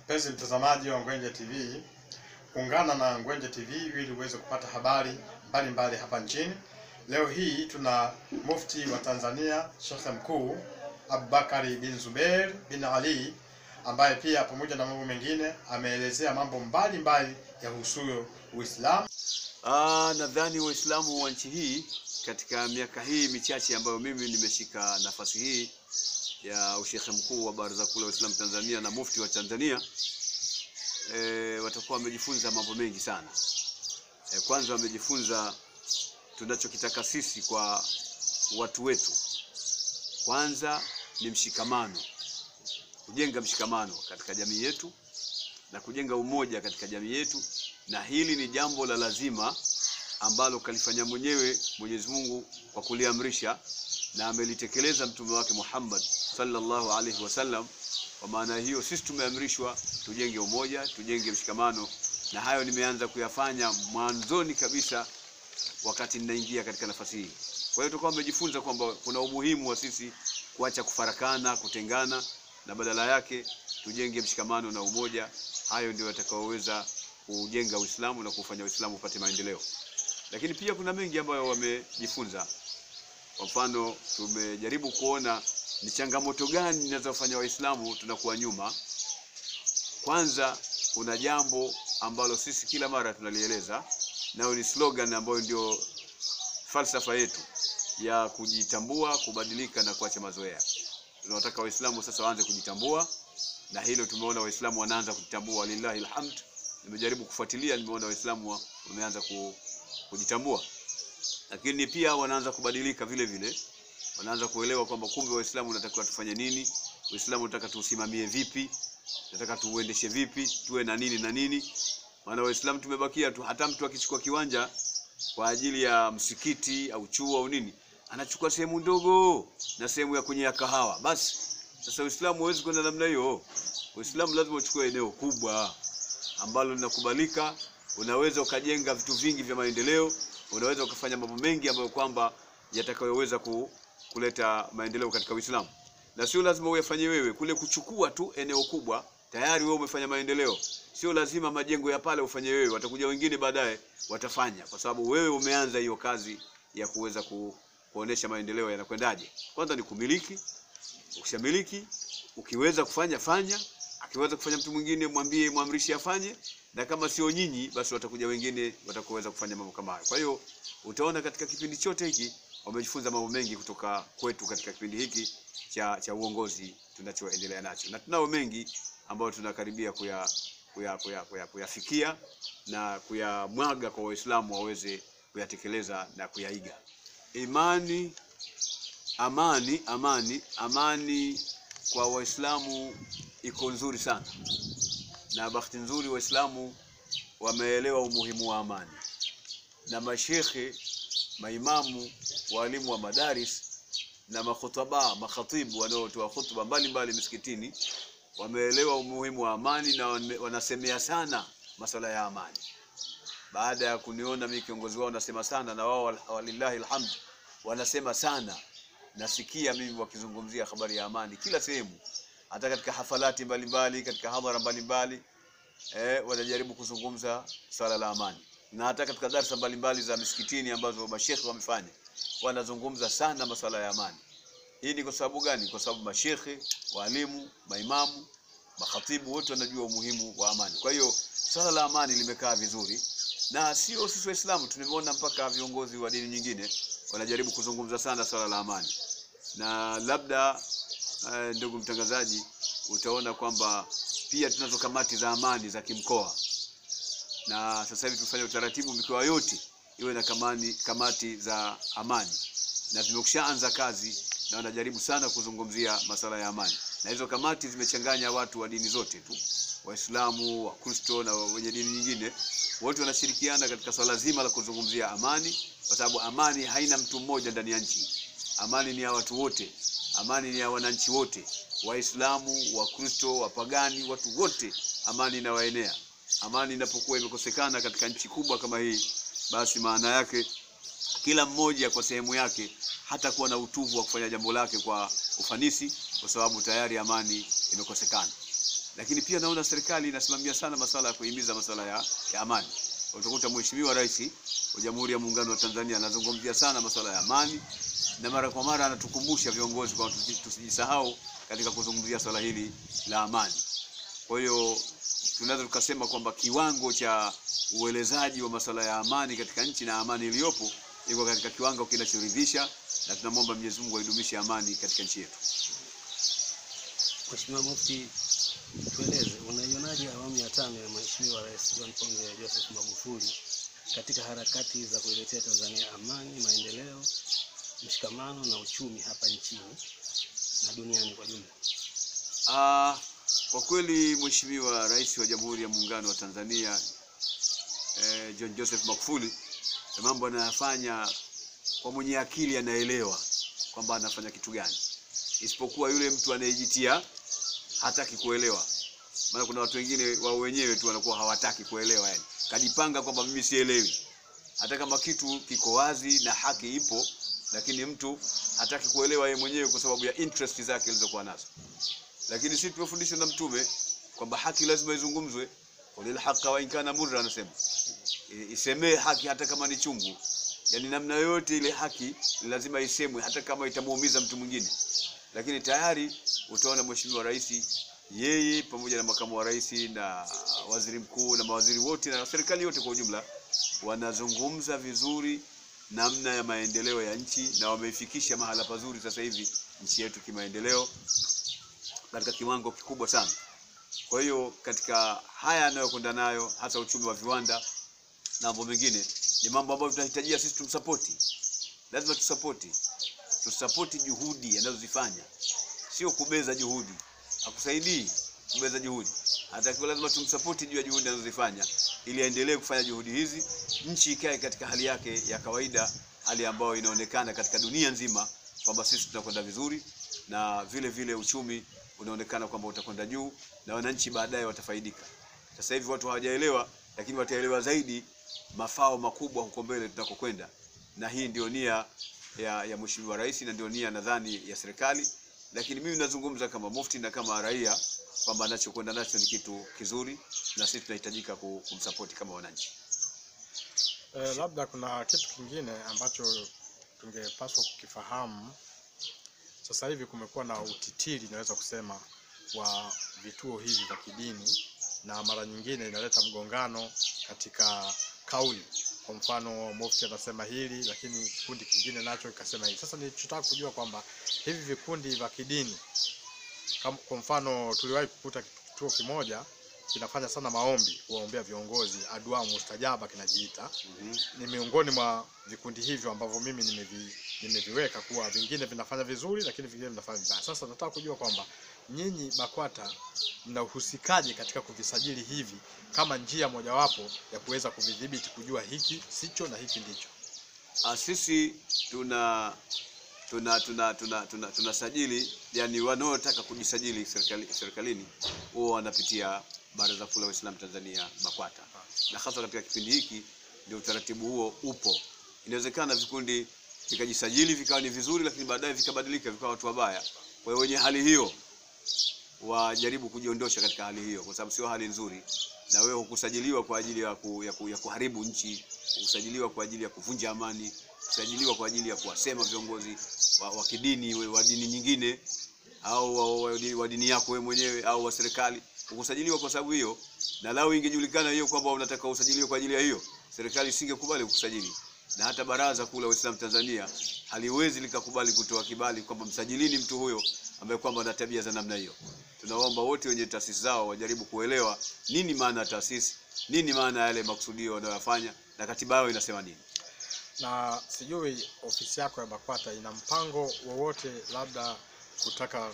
Mpenzi mtazamaji wa Ngwenje TV, ungana na Ngwenje TV ili uweze kupata habari mbalimbali mbali hapa nchini. Leo hii tuna mufti wa Tanzania Sheikh Mkuu Abubakari bin Zubeir bin Ali ambaye pia pamoja na mambo mengine ameelezea mambo mbalimbali yahusuyo Uislamu. Ah, nadhani Waislamu wa nchi hii katika miaka hii michache ambayo mimi nimeshika nafasi hii ya ushekhe mkuu wa Baraza Kuu la Waislamu Tanzania na mufti wa Tanzania e, watakuwa wamejifunza mambo mengi sana. E, kwanza wamejifunza tunachokitaka sisi kwa watu wetu, kwanza ni mshikamano, kujenga mshikamano katika jamii yetu na kujenga umoja katika jamii yetu, na hili ni jambo la lazima ambalo kalifanya mwenyewe Mwenyezi Mungu kwa kuliamrisha na amelitekeleza mtume wake Muhammad sallallahu alaihi wasallam. Kwa maana hiyo sisi tumeamrishwa tujenge umoja, tujenge mshikamano, na hayo nimeanza kuyafanya mwanzoni kabisa wakati ninaingia katika nafasi hii. Kwa hiyo tutakuwa tumejifunza kwamba kuna umuhimu wa sisi kuacha kufarakana, kutengana, na badala yake tujenge mshikamano na umoja. Hayo ndio yatakaoweza kujenga Uislamu na kufanya Uislamu upate maendeleo. Lakini pia kuna mengi ambayo wamejifunza. Kwa mfano, tumejaribu kuona ni changamoto gani zinazofanya Waislamu tunakuwa nyuma. Kwanza, kuna jambo ambalo sisi kila mara tunalieleza, nayo ni slogan ambayo ndio falsafa yetu ya kujitambua, kubadilika na kuacha mazoea. Tunataka Waislamu sasa waanze kujitambua, na hilo tumeona Waislamu wanaanza kujitambua, walillahi alhamd. Nimejaribu kufuatilia, nimeona Waislamu wameanza ku, kujitambua, lakini pia wanaanza kubadilika vile vile, wanaanza kuelewa kwamba kumbe Waislamu unatakiwa tufanye nini, Uislamu unataka tuusimamie vipi, nataka tuuendeshe vipi, tuwe na nini na nini. Maana Waislamu tumebakia tu, hata mtu akichukua kiwanja kwa ajili ya msikiti au chuo au nini, anachukua sehemu ndogo na sehemu ya kwenye kahawa basi. Sasa Uislamu huwezi kwenda namna hiyo. Uislamu lazima uchukue eneo kubwa ambalo linakubalika, unaweza ukajenga vitu vingi vya maendeleo, unaweza ukafanya mambo mengi ambayo kwamba yatakayoweza ku, kuleta maendeleo katika Uislamu, na sio lazima uyafanye wewe. Kule kuchukua tu eneo kubwa tayari wewe umefanya maendeleo. Sio lazima majengo ya pale ufanye wewe, watakuja wengine baadaye watafanya, kwa sababu wewe umeanza hiyo kazi ya kuweza ku, kuonesha maendeleo yanakwendaje. Kwanza ni kumiliki. Ukishamiliki, ukiweza kufanya fanya, akiweza kufanya mtu mwingine mwambie, mwamrishi afanye, na kama sio nyinyi, basi watakuja wengine watakoweza kufanya mambo kama hayo. Kwa hiyo utaona katika kipindi chote hiki wamejifunza mambo mengi kutoka kwetu katika kipindi hiki cha, cha uongozi tunachoendelea nacho, na tunao mengi ambayo tunakaribia kuya kuya kuya kuya kuyafikia na kuyamwaga kwa Waislamu waweze kuyatekeleza na kuyaiga. Imani, amani, amani, amani kwa Waislamu iko nzuri sana, na bahati nzuri Waislamu wameelewa umuhimu wa amani, na mashekhe, maimamu, walimu wa madaris na makhutaba, makhatibu wanaotoa hutuba mbalimbali misikitini wameelewa umuhimu wa amani na wanasemea sana masuala ya amani. Baada ya kuniona mimi kiongozi wao nasema sana, na wao walillahi alhamd wanasema sana. Nasikia mimi wakizungumzia habari ya amani kila sehemu, hata katika hafalati mbalimbali, katika hadhara mbalimbali eh, wanajaribu kuzungumza swala la amani, na hata katika darsa mbalimbali za misikitini ambazo mashekhe wamefanya wanazungumza sana masuala ya amani. Hii ni kwa sababu gani? Kwa sababu mashekhe, walimu, maimamu, makhatibu wote wanajua umuhimu wa amani. Kwa hiyo swala la amani limekaa vizuri, na sio sisi Waislamu, tumeona mpaka viongozi wa dini nyingine wanajaribu kuzungumza sana swala la amani, na labda eh, ndugu mtangazaji, utaona kwamba pia tunazo kamati za amani za kimkoa, na sasa hivi tufanye utaratibu mikoa yote iwe na kamani, kamati za amani na zimekushaanza kazi na wanajaribu sana kuzungumzia masuala ya amani, na hizo kamati zimechanganya watu wa dini zote tu, Waislamu, Wakristo na wenye dini nyingine, wote wanashirikiana katika swala zima la kuzungumzia amani, kwa sababu amani haina mtu mmoja ndani ya nchi. Amani ni ya watu wote, amani ni ya wananchi wote, Waislamu, Wakristo, wapagani, watu wote, amani inawaenea. Amani inapokuwa imekosekana katika nchi kubwa kama hii, basi maana yake kila mmoja kwa sehemu yake hata kuwa na utuvu wa kufanya jambo lake kwa ufanisi, kwa sababu tayari amani imekosekana. lakini pia naona serikali inasimamia sana masuala ya kuhimiza masuala ya, ya amani. Utakuta Mheshimiwa Rais wa Jamhuri ya Muungano wa Tanzania anazungumzia sana masuala ya amani na mara kwa mara anatukumbusha viongozi kwamba tusi- tusijisahau katika kuzungumzia swala hili la amani. Kwa hiyo tunaweza tukasema kwamba kiwango cha uelezaji wa masuala ya amani katika nchi na amani iliyopo iko katika kiwango kinachoridhisha, na tunamwomba Mwenyezi Mungu aidumishe amani katika nchi yetu. Mheshimiwa Mufti, tueleze unaionaje awamu ya tano ya Mheshimiwa Rais John Pombe Joseph Magufuli katika harakati za kuiletea Tanzania amani, maendeleo, mshikamano na uchumi hapa nchini na duniani kwa jumla? Ah, kwa kweli Mheshimiwa Rais wa Jamhuri ya Muungano wa Tanzania eh, John Joseph Magufuli na mambo anayofanya kwa mwenye akili anaelewa kwamba anafanya kitu gani, isipokuwa yule mtu anayejitia hataki kuelewa. Maana kuna watu wengine wao wenyewe tu wanakuwa hawataki kuelewa, yani kajipanga kwamba mimi sielewi, hata kama kitu kiko wazi na haki ipo, lakini mtu hataki kuelewa yeye mwenyewe kwa sababu ya interest zake alizokuwa nazo lakini sisi tumefundishwa na mtume kwamba haki lazima izungumzwe qulil haqa wa in kana murra anasema I- isemee haki hata kama ni chungu yani namna yoyote ile haki ni lazima isemwe hata kama itamuumiza mtu mwingine lakini tayari utaona mheshimiwa rais yeye pamoja na makamu wa rais na waziri mkuu na mawaziri wote na serikali yote kwa ujumla wanazungumza vizuri namna ya maendeleo ya nchi na wameifikisha mahala pazuri sasa hivi nchi yetu kimaendeleo katika kiwango kikubwa sana. Kwa hiyo katika haya anayokwenda nayo, hasa uchumi wa viwanda na mambo mengine, ni mambo ambayo tunahitajia sisi tumsapoti. Lazima tusapoti, tusapoti juhudi anazozifanya, sio kubeza juhudi. Hakusaidii kubeza juhudi, atakiwa lazima tumsapoti juu ya juhudi anazozifanya, ili aendelee kufanya juhudi hizi, nchi ikae katika hali yake ya kawaida, hali ambayo inaonekana katika dunia nzima kwamba sisi tunakwenda vizuri na vile vile uchumi unaonekana kwamba utakwenda juu na wananchi baadaye watafaidika. Sasa hivi watu hawajaelewa, lakini wataelewa zaidi mafao makubwa huko mbele tunakokwenda, na hii ndio nia ya, ya Mheshimiwa Rais na ndio nia nadhani ya serikali, lakini mimi nazungumza kama mufti na kama raia kwamba anachokwenda nacho ni kitu kizuri, na sisi tunahitajika ku- kumsapoti kama wananchi. Eh, labda kuna kitu kingine ambacho tungepaswa kukifahamu. Sasa hivi kumekuwa na utitiri, naweza kusema, wa vituo hivi vya kidini, na mara nyingine inaleta mgongano katika kauli. Kwa mfano, mufti anasema hili, lakini kikundi kingine nacho ikasema hili. Sasa nilichotaka kujua kwamba hivi vikundi vya kidini kama, kwa mfano tuliwahi kukuta kituo kimoja kinafanya sana maombi kuwaombea viongozi, adua mustajaba kinajiita Mhm. ni miongoni mwa vikundi hivyo ambavyo mimi nimevi, nimeviweka kuwa vingine vinafanya vizuri lakini vingine vinafanya vibaya. Sasa nataka kujua kwamba nyinyi BAKWATA mnahusikaje katika kuvisajili hivi kama njia mojawapo ya kuweza kuvidhibiti, kujua hiki sicho na hiki ndicho. Ah, sisi tuna tuna tuna tuna tuna tunasajili yani wanaotaka kujisajili serikali, serikalini huwa wanapitia Baraza Kuu la Waislamu Tanzania BAKWATA, na hasa katika kipindi hiki ndio utaratibu huo upo. Inawezekana vikundi vikajisajili vikawa ni vizuri, lakini baadaye vikabadilika vikawa watu wabaya. Kwa hiyo wenye hali hiyo wajaribu kujiondosha katika hali hiyo, kwa sababu sio hali nzuri. Na wewe hukusajiliwa kwa ajili ya, ku, ya, ku, ya kuharibu nchi, hukusajiliwa kwa ajili ya kuvunja amani, kusajiliwa kwa ajili ya kuwasema viongozi wa, wa kidini we- wa dini nyingine au wa, wa, wa, wa dini yako wewe mwenyewe au wa serikali. Hukusajiliwa kwa sababu hiyo, na lau ingejulikana hiyo kwamba unataka usajiliwe kwa ajili ya hiyo, serikali isingekubali kukusajili, na hata Baraza Kuu la Waislamu Tanzania haliwezi likakubali kutoa kibali kwamba msajilini mtu huyo ambaye kwamba ana tabia za namna hiyo. Tunaomba wote wenye taasisi zao wajaribu kuelewa nini maana ya taasisi, nini maana ya yale makusudio wanayoyafanya na katiba yao inasema nini. Na sijui ofisi yako ya BAKWATA ina mpango wowote labda kutaka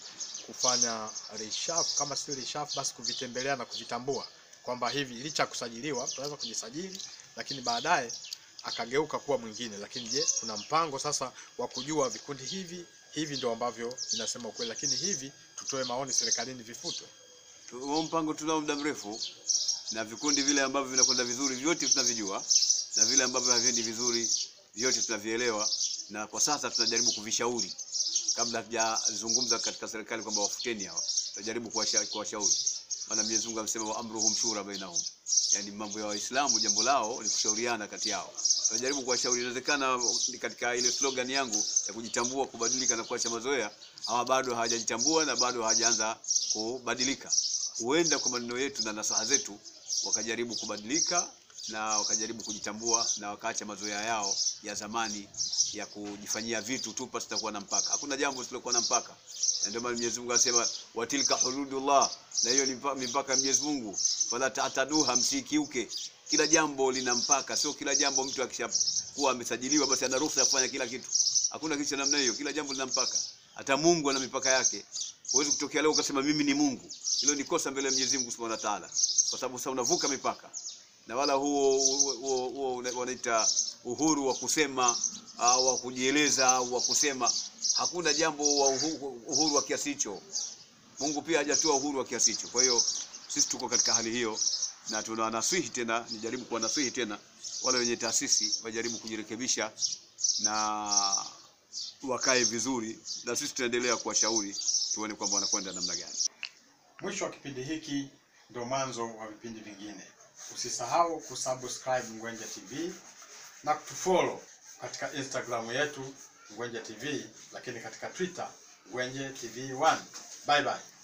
kufanya reshafu, kama sio reshafu basi kuvitembelea na kuvitambua kwamba hivi licha ya kusajiliwa tunaweza kujisajili, lakini baadaye akageuka kuwa mwingine. Lakini je, kuna mpango sasa wa kujua vikundi hivi hivi ndio ambavyo vinasema ukweli, lakini hivi tutoe maoni serikalini vifutwe? Huo mpango tunao muda mrefu, na vikundi vile ambavyo vinakwenda vizuri vyote tunavijua, na vile ambavyo haviendi vizuri vyote tunavielewa, na kwa sasa tunajaribu kuvishauri kabla hatujazungumza katika serikali kwamba wafuteni hawa, tutajaribu kuwasha- kuwashauri maana Mwenyezi Mungu amesema wa amruhum shura bainahum, yani mambo ya Waislamu jambo lao ni kushauriana kati yao. Tunajaribu kuwashauri, inawezekana ni katika ile slogan yangu ya kujitambua, kubadilika na kuacha mazoea, ama bado hawajajitambua na bado hawajaanza kubadilika. Huenda kwa maneno yetu na nasaha zetu wakajaribu kubadilika na wakajaribu kujitambua na wakaacha mazoea yao ya zamani ya kujifanyia vitu tu pasi kuwa na mpaka. Hakuna jambo lisilokuwa na mpaka, na ndio maana Mwenyezi Mungu anasema watilka hududullah, na hiyo ni mpa- mipaka ya Mwenyezi Mungu, fala tataduha, msikiuke. Kila jambo lina mpaka, sio kila jambo mtu akishakuwa amesajiliwa basi ana ruhusa ya kufanya kila kitu. Hakuna kitu cha namna hiyo, kila jambo lina mpaka. Hata Mungu ana mipaka yake. Huwezi kutokea leo ukasema mimi ni Mungu. Hilo ni kosa mbele ya Mwenyezi Mungu Subhanahu wa Ta'ala, kwa sababu sasa unavuka mipaka na wala huo huo, huo, huo una- wanaita uhuru wa kusema au wa kujieleza au wa kusema. Hakuna jambo wa uhuru, uhuru wa kiasi hicho. Mungu pia hajatoa uhuru wa kiasi hicho. Kwa hiyo sisi tuko katika hali hiyo, na tunawanasihi tena, nijaribu kuwanasihi tena wale wenye taasisi wajaribu kujirekebisha na wakae vizuri, na sisi tunaendelea kuwashauri tuone kwamba wanakwenda namna gani. Mwisho wa kipindi hiki ndio mwanzo wa vipindi vingine. Usisahau kusubscribe Ngwenje TV na kutufollow katika Instagram yetu Ngwenje TV, lakini katika Twitter Ngwenje TV 1. Bye bye.